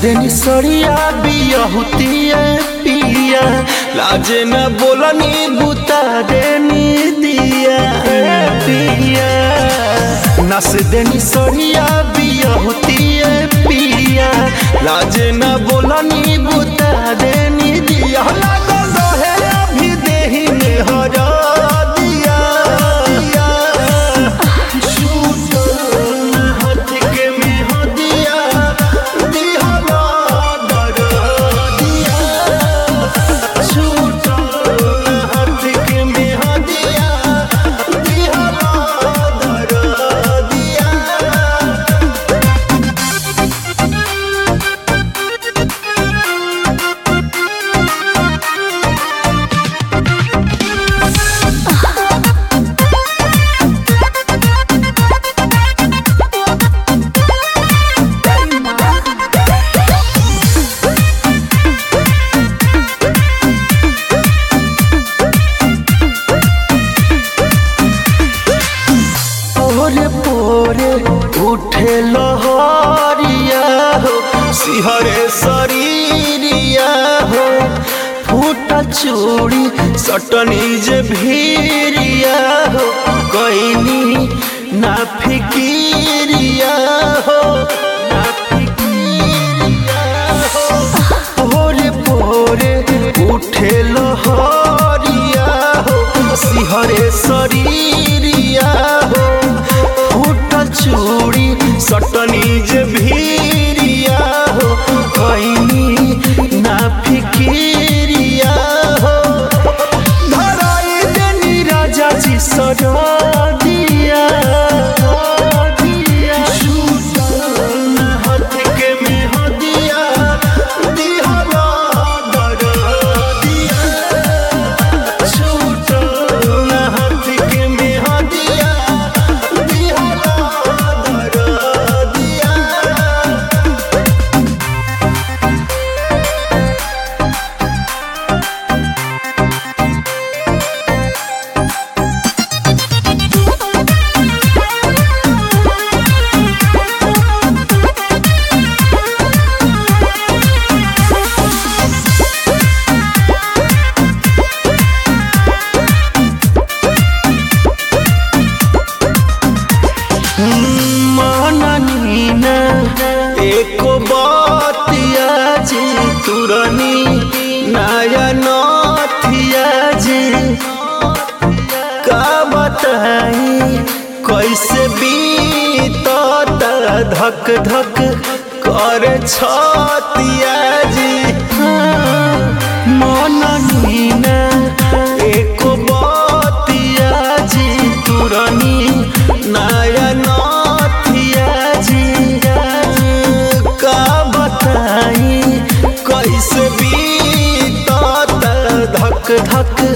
देनी सड़िया बियहुतिया पिया लाजे न बोलनी बुता देनी दिया पिया नस देनी सड़िया बियहुतिया पिया लाजे न बोलनी बुता देनी दिया लागल रहे अभी देही में हरा दिया पोरे पोरे उठे लहरिया हो सिहरे शरीरिया हो फूटा चूड़ी सटनी जे भीरिया हो कैनी ना फिकिरिया हो ना फिकिरिया हो पोरे पोरे उठे लहरिया हो सिहरे शरीरिया हो फूट चूड़ी सटनी जे भीरिया हो कैनी ना फिकिरिया हो धराई देनी राजा जी सजा दिया हाथ के में हदिया दिहरा दर दिया छूटल हाथ के में हदिया दिहरा दर दिया मननीना एको बतिया जी तुरनी नया नथिया जी का बताई कैसे बीतत धक धक कर छतिया जी मननीना एको बतिया जी तुरनी नया नथिया जी का बताई कैसे बीतत धक धक